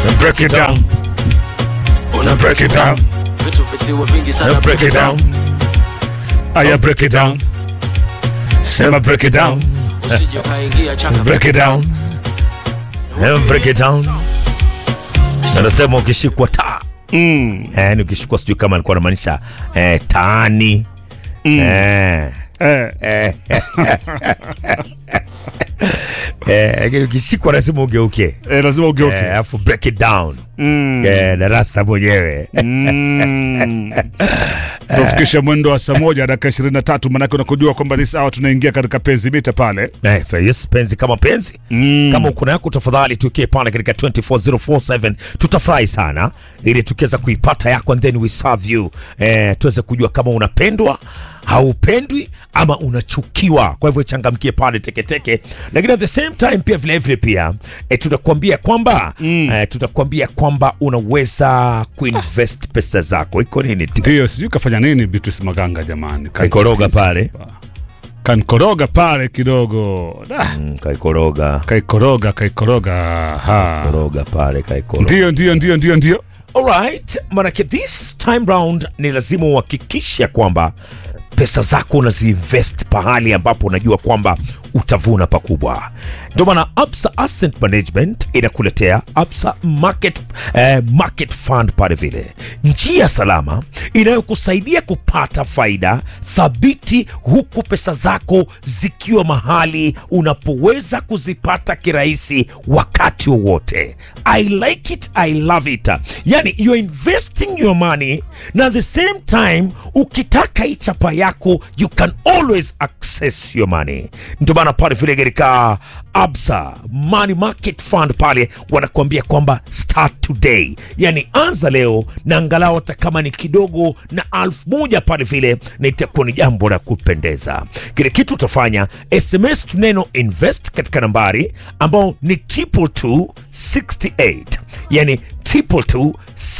break it down. Una break it down. vitu visiwe vingi Now sana break it down. Aya break it down. Sema break it down. usije ukaingia changa Break it down. Now break it down. Anasema ukishikwa taa. Mm. Eh, ni ukishikwa sijui kama alikuwa anamaanisha eh, taani. Eh. Eh, Eh. Eh, lakini ukishikwa lazima ugeuke. eh, lazima ugeuke. Eh, alafu break it down. Mm. Eh, darasa mwenyewe. Mm. tufikishe mwendo wa saa moja dakika ishirini na tatu manake unakujua kwamba this hour tunaingia katika penzi mita pale Eh, yes, penzi kama penzi Mm. kama uko yako tafadhali tukie pale katika 24047 tutafurahi sana ili tukiweza kuipata yako and then we serve you eh, tuweze kujua kama unapendwa haupendwi ama unachukiwa kwa hivyo changamkie pale teketeke lakini at the same time pia vilevile pia eh, tutakuambia kwamba mm. eh, tutakuambia kwamba unaweza kuinvest pesa zako iko nini tu ndio sijui kafanya nini Beatrice Maganga jamani Kaikoroga pale. kankoroga pale kidogo Da, mm, kaikoroga kaikoroga kaikoroga ha. koroga pale kaikoroga ndio ndio ndio ndio ndio Alright, manake this time round ni lazima uhakikishe kwamba pesa zako unaziinvest pahali ambapo unajua kwamba utavuna pakubwa. Ndio maana Absa Asset Management inakuletea Absa Market, eh, Market Fund pale vile, njia salama inayokusaidia kupata faida thabiti huku pesa zako zikiwa mahali unapoweza kuzipata kirahisi wakati wowote. I like it, I love it. Yani you're investing your money na at the same time ukitaka hii chapa yako you can always access your money. Ndio maana pale vile katika Absa Money Market Fund pale wanakuambia kwamba start today, yani anza leo na angalau hata kama ni kidogo na alfu moja pale vile, na itakuwa ni jambo la kupendeza. Kile kitu utafanya SMS tu neno invest katika nambari ambao ni triple two 68 yani triple two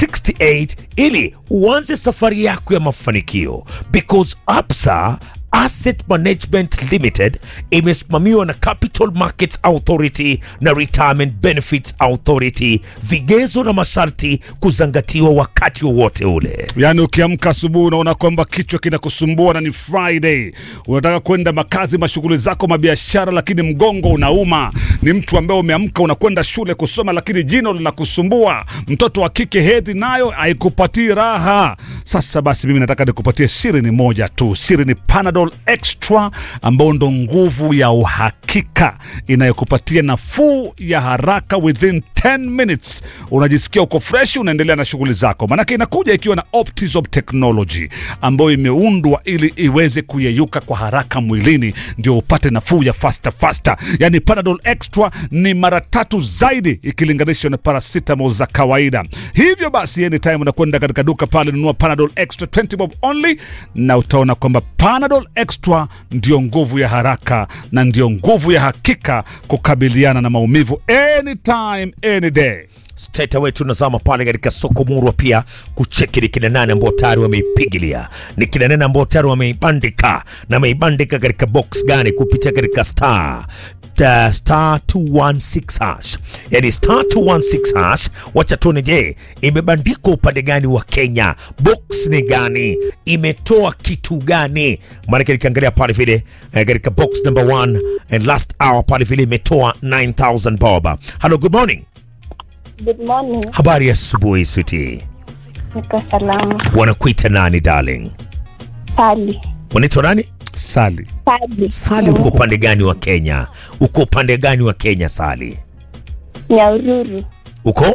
68 ili uanze safari yako ya mafanikio because Absa Asset Management Limited imesimamiwa na Capital Markets Authority na Retirement Benefits Authority, vigezo na masharti kuzingatiwa wakati wowote ule. yaani ukiamka asubuhi unaona kwamba kichwa kinakusumbua na ni friday unataka kwenda makazi mashughuli zako mabiashara lakini mgongo unauma ni mtu ambaye umeamka unakwenda shule kusoma lakini jino linakusumbua mtoto wa kike hedhi nayo haikupatii raha sasa basi mimi nataka nikupatie siri ni moja tu siri ni panadol extra ambao ndo nguvu ya uhakika inayokupatia nafuu ya haraka within 10 minutes unajisikia uko fresh unaendelea na shughuli zako manake inakuja ikiwa na optisop technology ambayo imeundwa ili iweze kuyeyuka kwa haraka mwilini ndio upate nafuu ya fasta fasta yani panadol extra ni mara tatu zaidi ikilinganishwa na paracetamol za kawaida hivyo basi anytime unakwenda katika duka pale nunua panadol extra 20 bob only na utaona kwamba panadol extra ndio nguvu ya haraka na ndio nguvu ya hakika kukabiliana na maumivu anytime any day straight away tunazama pale katika soko murwa pia kucheki ni kina nane ambao tayari wameipigilia ni kina nane ambao tayari wameibandika na wameibandika katika box gani kupitia katika star Uh, star 216 hash yani star 216 hash wacha tuone je imebandikwa upande gani wa kenya box ni gani imetoa kitu gani maanake nikiangalia pale vile eh, katika box number 1 and last hour pale vile imetoa 9000 bob hello good morning Good morning. Habari ya asubuhi switi, Niko salama. wanakuita nani darling? Sali. Wanaitwa nani? sali Sali. Sali, uko upande gani wa Kenya? Uko upande gani wa Kenya Sali? Nyaururu. Uko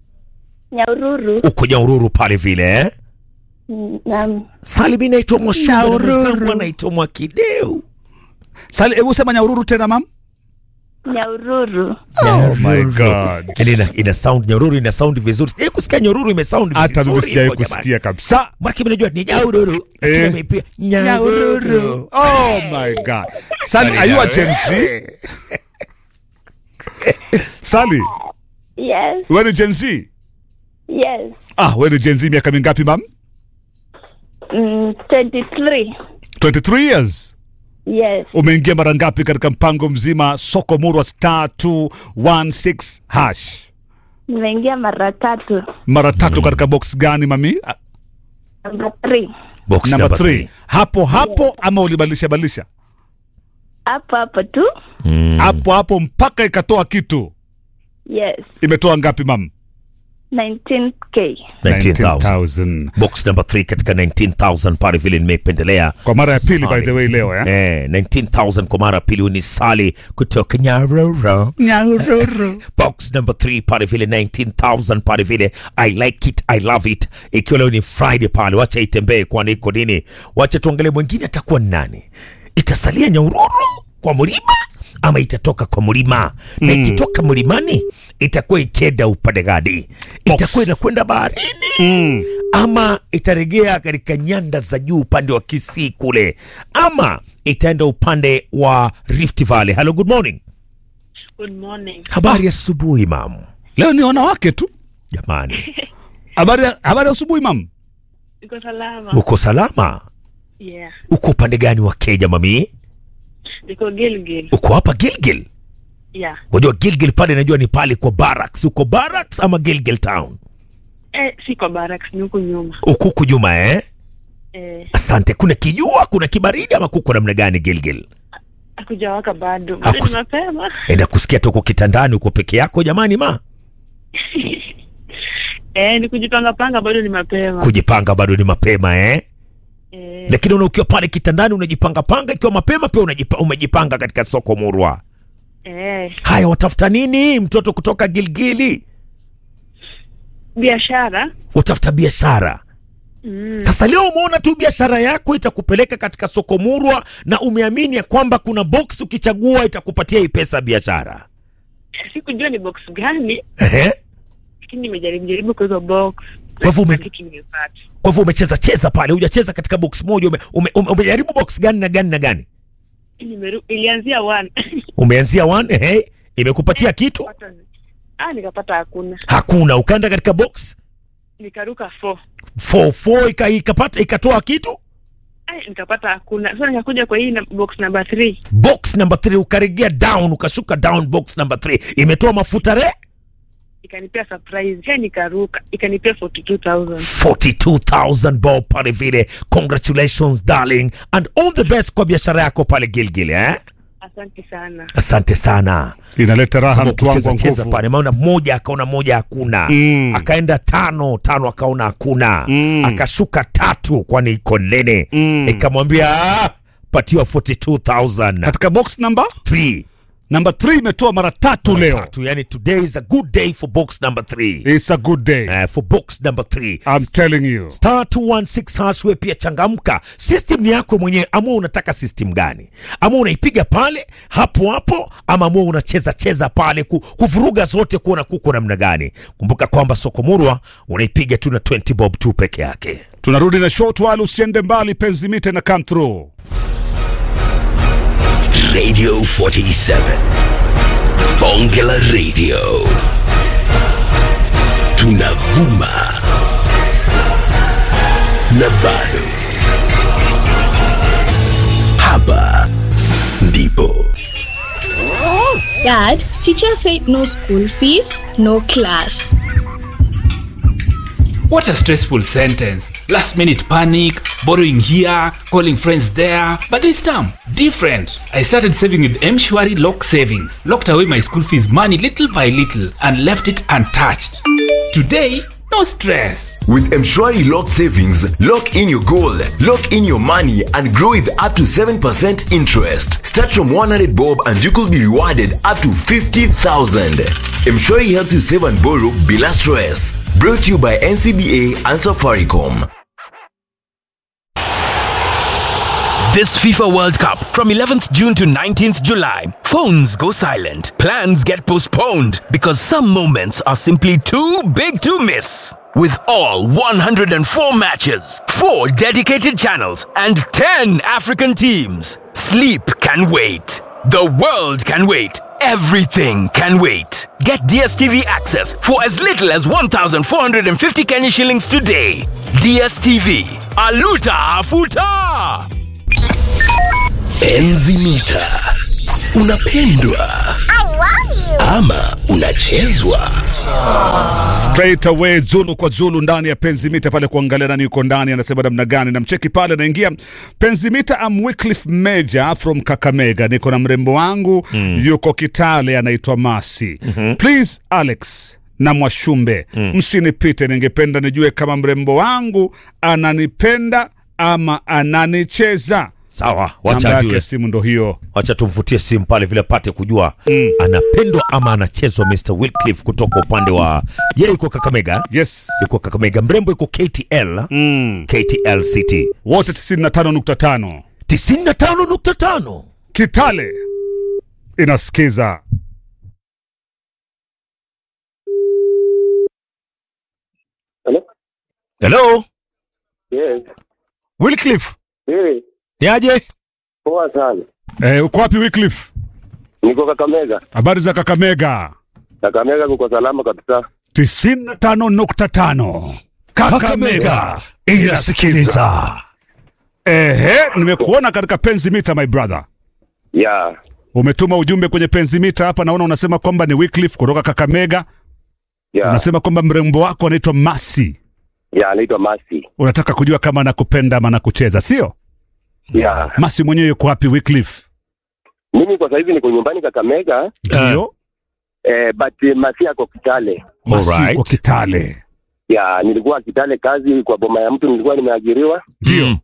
Nyaururu. uko Nyahururu pale vile eh? Naam. Sali, mi naitwa Mwashamba, na Nyahururu. mwenzangu anaitwa Mwakideu. sali hebu sema nyaururu tena mam Nyaururu. oh my god Yani ina, ina sound Nyahururu ina sound vizuri. Sijai kusikia Nyahururu ime sound hata mimi vizuri sijawai hivyo jamani. kusikia kabisa Maana mimi najua ni Nyahururu. Lakini Eh. ameipia Nyahururu. oh my god sali are you a Gen Z sali Yes. wewe ni Gen Z Yes. ah wewe ni Gen Z miaka mingapi mam Mm, 23. 23 years Yes. umeingia mara ngapi katika mpango mzima soko murwa star 216 hash Nimeingia mara tatu. Mara tatu katika box gani mami? Ah, Number three. box Number number 3. three. Hapo hapo ama ulibadilisha badilisha? Hapo hapo tu. Mm. Hapo hapo mpaka ikatoa kitu. Yes. Imetoa ngapi mam? 19k. 19,000 19,000. box number 3 katika 19000 pale vile nimependelea Kwa mara ya pili by Sali. the way leo eh? Eh, 19000 kwa mara ya pili ni Sali kutoka Nyaroro. Nyaroro. Box number 3 pale vile 19000 pale vile I like it, I love it. Ikiwa leo ni Friday pale, wacha itembee kwani iko nini? Wacha tuangalie mwingine atakuwa ni nani. Itasalia Nyahururu kwa mlima ama itatoka kwa mlima? Na ikitoka mlimani itakuwa ikenda upande gani? Itakuwa inakwenda baharini Mm. ama itaregea katika nyanda za juu upande wa Kisii kule, ama itaenda upande wa Rift Valley. Hello, good morning. Good morning. Habari ya asubuhi mam. Leo ni wanawake tu. Jamani, Habari ya- habari ya asubuhi mam. Niko salama. uko salama? Yeah. Uko upande gani wa Kenya mami? Niko Gilgil. Uko hapa Gilgil? Yeah. Unajua Gilgil pale, najua ni pale kwa barracks. Uko barracks ama Gilgil town? Eh, siko barracks ni huku nyuma. Uko huku nyuma eh? Eh, Asante. Kuna kijua, kuna kibaridi ama kuko namna gani Gilgil? hakujawaka bado. Bado Haku- ni mapema. Enda kusikia tuko kitandani, uko peke yako jamani ma? Eh, ni kujipanga panga bado ni mapema. Kujipanga bado ni mapema eh? Eh, lakini una ukiwa pale kitandani unajipanga panga, ikiwa mapema pia unajipa, umejipanga katika soko murwa. eh, Haya, watafuta nini mtoto kutoka Gilgili? biashara. Utafuta biashara. Sasa leo umeona tu biashara yako itakupeleka katika soko murwa, na umeamini ya kwamba kuna box ukichagua itakupatia hii pesa ya biashara. Eh, Sikujua ni box gani, Ehe. lakini nimejaribu jaribu kwa hizo box. Kwa hivyo ume- Na kitu nimepata. Kwa hivyo umecheza cheza pale, hujacheza katika box moja. Ume, ume, ume, umejaribu box gani na gani na gani? Nimeru, ilianzia one. Umeanzia one, ehe, imekupatia kitu? ah, nikapata hakuna. Hakuna. Ukaenda katika box Nikaruka four. 44 ika, ikapata ikatoa kitu Eh, nikapata hakuna. Sasa nikakuja kwa hii na box number three. box number 3 ukaregea down ukashuka down box number 3 imetoa mafuta re Ikanipea surprise. Kisha nikaruka. Ikanipea 42,000. 42000 bob pale vile congratulations darling and all the best kwa biashara yako pale gilgil eh? Asante sana. asante sana Inaleta raha mtu wangu kucheza wa cheza nguvu. pale maana moja akaona moja hakuna Mm. akaenda tano tano akaona hakuna Mm. akashuka tatu kwani iko nene Mm. ikamwambia "Ah, patiwa 42000 Katika box number Three. number 3 imetoa mara tatu leo. Tatu, yani today is a good day for box number 3 It's a good day. uh, for box number 3 I'm telling you. star 216 hash we pia changamka system ni yako mwenyewe amua unataka system gani ama unaipiga pale hapo hapo ama amua unacheza cheza pale ku, kuvuruga zote kuona kuko namna gani kumbuka kwamba soko murwa unaipiga tu na 20 bob tu peke yake Tunarudi na short while usiende mbali penzi mite na come through. Radio 47. Bongela Radio. Tunavuma. Na bado. Hapa ndipo. Dad, teacher said no school fees, no class. What a stressful sentence. Last minute panic, borrowing here, calling friends there. But this time, different. I started saving with Mshwari Lock Savings. Locked away my school fees money little by little and left it untouched. Today, no stress. With Mshwari Lock Savings, lock in your goal, lock in your money, and grow with up to 7% interest. Start from 100 bob and you could be rewarded up to 50,000. Mshwari helps you save and borrow bila stress. Brought to you by NCBA and Safaricom. This FIFA World Cup from 11th June to 19th July. Phones go silent. Plans get postponed because some moments are simply too big to miss. With all 104 matches, 4 dedicated channels, and 10 African teams, sleep can wait. The world can wait. Everything can wait. Get DSTV access for as little as 1,450 Kenya shillings today. DSTV. Aluta Afuta! Enzi mita. Unapendwa ama unachezwa straight away Zulu kwa Zulu ndani ya Penzimita pale kuangalia nani yuko ndani, anasema namna gani, namcheki pale, naingia Penzimita. am Wycliffe Major from Kakamega, niko na mrembo wangu yuko Kitale, anaitwa Masi. Please Alex na Mwashumbe, msinipite, ningependa nijue kama mrembo wangu ananipenda ama ananicheza. Sawa, wacha Namba yake ajue. ya simu ndo hiyo. Wacha tumvutie simu pale vile apate kujua anapendwa ama anachezwa. Mr Wycliffe kutoka upande wa yeye yuko Kakamega, Yes. yuko Kakamega, mrembo yuko KTL, Mm. KTL City Wote 95.5 95.5. Kitale inasikiza. Hello Yes. Wycliffe, Eh, niaje? poa sana. Eh, uko wapi Wycliffe? Niko Kakamega. Habari za Kakamega? Kakamega kuko salama kabisa. 95.5 Kakamega inasikiliza. Ehe, nimekuona katika penzi mita my brother. Ya. Umetuma ujumbe kwenye penzi mita hapa, naona unasema kwamba ni Wycliffe kutoka Kakamega. Ya. Unasema kwamba mrembo wako anaitwa Masi. Ya, anaitwa Masi. Unataka kujua kama anakupenda ama anakucheza, sio? Ya. Masi mwenyewe yuko wapi Wycliffe? Mimi kwa sasa hivi niko nyumbani Kakamega, Ndio. eh, but eh, Masi ako Kitale. Masi Alright. yuko Kitale. Ya, nilikuwa Kitale kazi kwa boma ya mtu nilikuwa nimeajiriwa Ndio.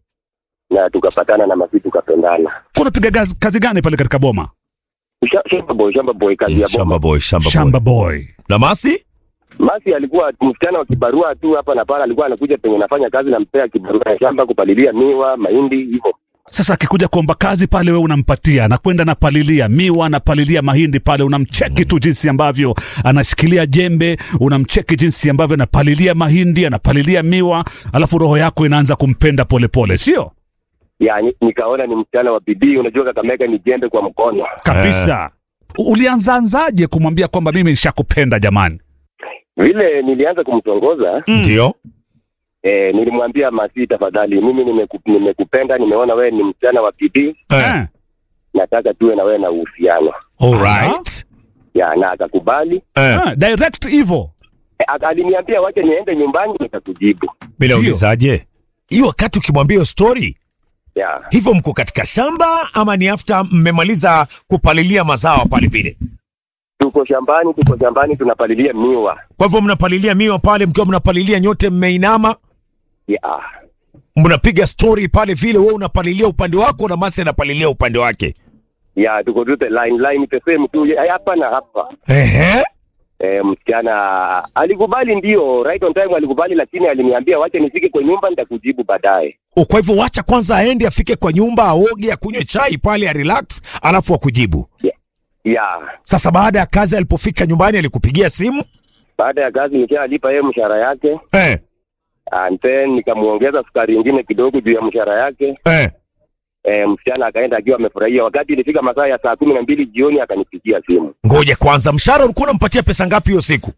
na tukapatana na Masi tukapendana. Kwa unapiga gazi- kazi gani pale katika boma? Sha- Shamba boy, shamba boy kazi ya Shamba boma. boy, shamba, Shamba boy. boy. Na Masi? Masi alikuwa msichana wa kibarua tu hapa na pale, alikuwa anakuja penye nafanya kazi nampea kibarua ya shamba kupalilia miwa, mahindi hivyo. Sasa akikuja kuomba kazi pale, wewe unampatia, anakwenda napalilia miwa, anapalilia mahindi pale, unamcheki tu jinsi ambavyo anashikilia jembe, unamcheki jinsi ambavyo anapalilia mahindi, anapalilia miwa, alafu roho yako inaanza kumpenda polepole, sio Ya, ni- nikaona ni msichana wa bidii. Unajua Kakamega ni jembe kwa mkono. kabisa? Ulianzaanzaje kumwambia kwamba mimi nishakupenda jamani? Vile nilianza kumtongoza Ndio. eh, nilimwambia Masi, tafadhali, mimi nimeku, nimekupenda, nimeona wewe ni msichana wa bidii, Eh. nataka tuwe na wewe na uhusiano Alright. ya, na akakubali. Eh, Ah, direct hivyo. Eh, aka- aliniambia wacha niende nyumbani nitakujibu. bila Ndio. ulizaje? Hiyo wakati ukimwambia hiyo story, Ya, hivyo mko katika shamba ama ni after mmemaliza kupalilia mazao pale vile? tuko shambani, tuko shambani tunapalilia miwa. Kwa hivyo mnapalilia miwa pale, mkiwa mnapalilia nyote mmeinama, Ya, mnapiga story pale vile, wewe unapalilia upande wako na Masi anapalilia upande wake. ya tuko tu the line line the same tu ya, hapa na hapa. Ehe. E, msichana alikubali, ndio right on time alikubali, lakini aliniambia wacha nifike kwa nyumba nitakujibu baadaye. O, Kwa hivyo wacha kwanza aende afike kwa nyumba, aoge, akunywe chai pale, a relax, alafu akujibu. Ya, Sasa baada ya kazi, alipofika nyumbani, alikupigia simu baada ya kazi nikalipa yeye mshahara yake eh, and then nikamuongeza sukari ingine kidogo juu ya mshahara yake. eh. E, msichana akaenda akiwa amefurahia. Wakati ilifika masaa ya saa kumi na mbili jioni akanipigia simu. Ngoja kwanza, mshahara ulikuwa unampatia pesa ngapi hiyo siku?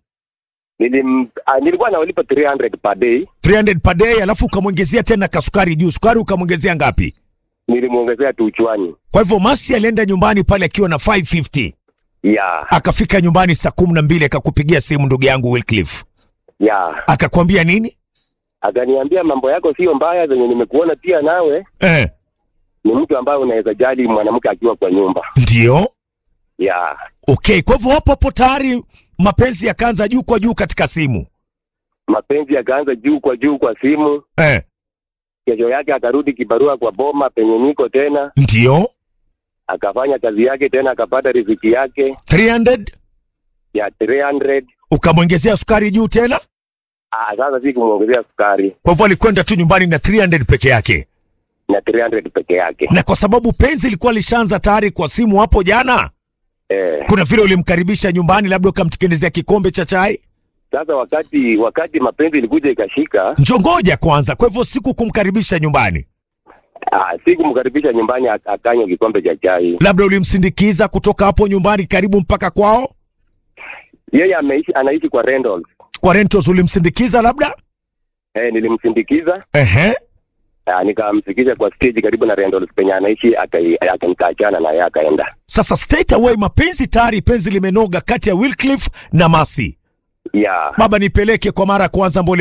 Nilim, a, nilikuwa nawalipa 300 per day, 300 per day, alafu ukamwongezea tena kasukari juu. Sukari ukamwongezea ngapi? nilimwongezea tu uchwani. Kwa hivyo Masi alienda nyumbani pale akiwa na 550 Ya, akafika nyumbani saa kumi na mbili akakupigia simu ndugu yangu Wycliffe, ya, akakwambia nini? akaniambia mambo yako sio mbaya, zenye nimekuona pia nawe Eh, ni mtu ambaye unaweza jali mwanamke akiwa kwa nyumba. ndio Ya, okay. Kwa hivyo hapo hapo tayari mapenzi yakaanza juu kwa juu katika simu mapenzi yakaanza juu kwa juu kwa simu. eh, Kesho yake akarudi kibarua kwa boma penye niko tena, ndio akafanya kazi yake tena, akapata riziki yake 300 ya 300. ukamwongezea sukari juu tena. Ah, sasa si kumwongezea sukari Kwa hivyo alikwenda tu nyumbani na 300 peke yake, na 300 peke yake. na kwa sababu penzi ilikuwa lishaanza tayari kwa simu hapo jana, Eh, kuna vile ulimkaribisha nyumbani, labda ukamtengenezea kikombe cha chai. sasa wakati wakati mapenzi ilikuja ikashika, Njongoja kwanza, kwa hivyo siku kumkaribisha nyumbani, ah, si kumkaribisha nyumbani ak- akanywa kikombe cha chai. labda ulimsindikiza kutoka hapo nyumbani karibu mpaka kwao Yeye ameishi anaishi kwa Randolph. kwa rentals, ulimsindikiza labda Eh, nilimsindikiza ehe, Ah, nikamfikisha kwa stage karibu na Randolph penye anaishi akai- akanikaachana na yeye akaenda. Sasa straight away mapenzi tayari, penzi limenoga kati ya Wycliffe na Masi. Yeah. Baba, nipeleke kwa mara ya kwanza Mbole